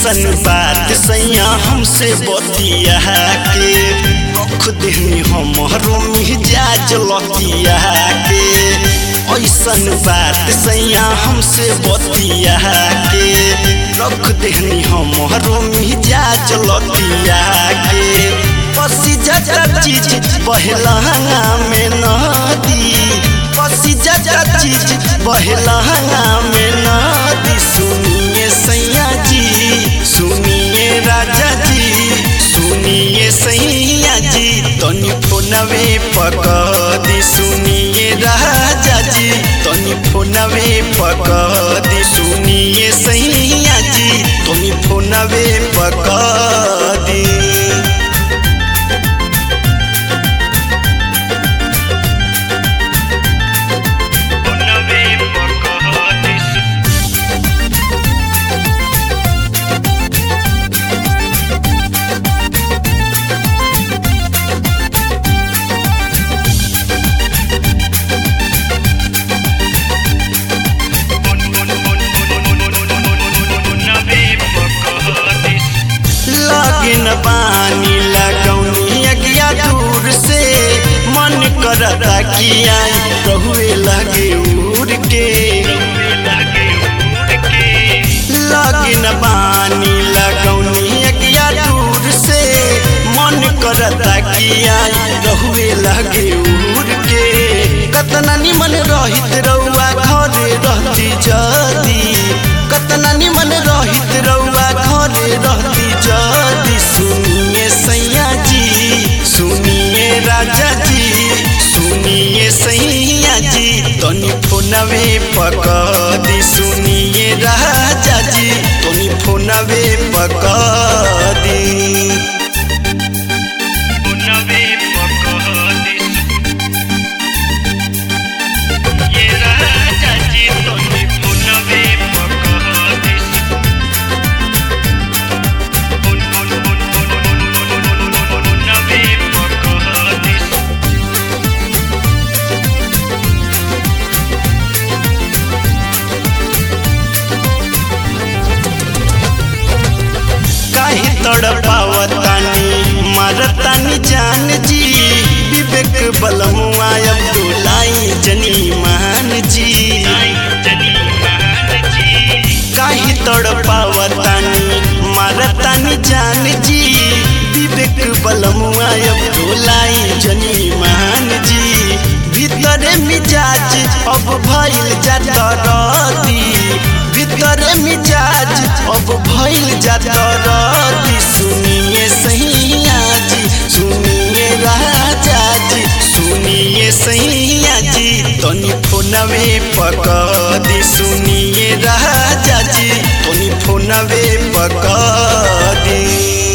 ऐसन बात सैया हमसे बतिया के रख देनी हमरो मिजाज लतिया के ऐसन बात सैया हमसे बतिया के रख देनी हमरो मिजाज लतिया के पसी जजा चीज बहलहंगा में नदी पसी जजा चीज बहलहंगा में नदी सुनिए सैया जी सुनिए राजा जी सुनिए सैया जी तनी फोनवे पकदी सुनिए राजा जी तनी फोनवे पकदी सुनिए सैया जी तनी फोनवे पकदी लगिन बानी लगौनी अगिया दूर से मन करता कि आई रहुए लगे उड़ के लगिन बानी लगौनी अगिया दूर से मन करता कि आई रहुए लगे उड़ के कतना निमन रहित रउआ घरे रहती जदी कतना निमन रहित रउआ घरे रहती जदी सुनिए सैया जी सुनिए राजा जी सुनिए सैया जी तनी फोनवे पकदी सुनिए राजा जी तनी फोनवे पकदी काहे तड़पावतानी मारतानी जान जी विवेक बलमुआ अब डोलाई जनी मान जी काहे तड़पावतानी मारतानी जान जी विवेक बलमुआ अब डोलाई जनी मान जी भीतरे मिजाज अब भइल जाता रती भीतरे मिजाज अब भइल जाता रती सुनिए सैया जी सुनिए राजा जी सुनिए सैया जी तनी फोनवे पकदी सुनिए राजा जी तनी फोनवे पकदी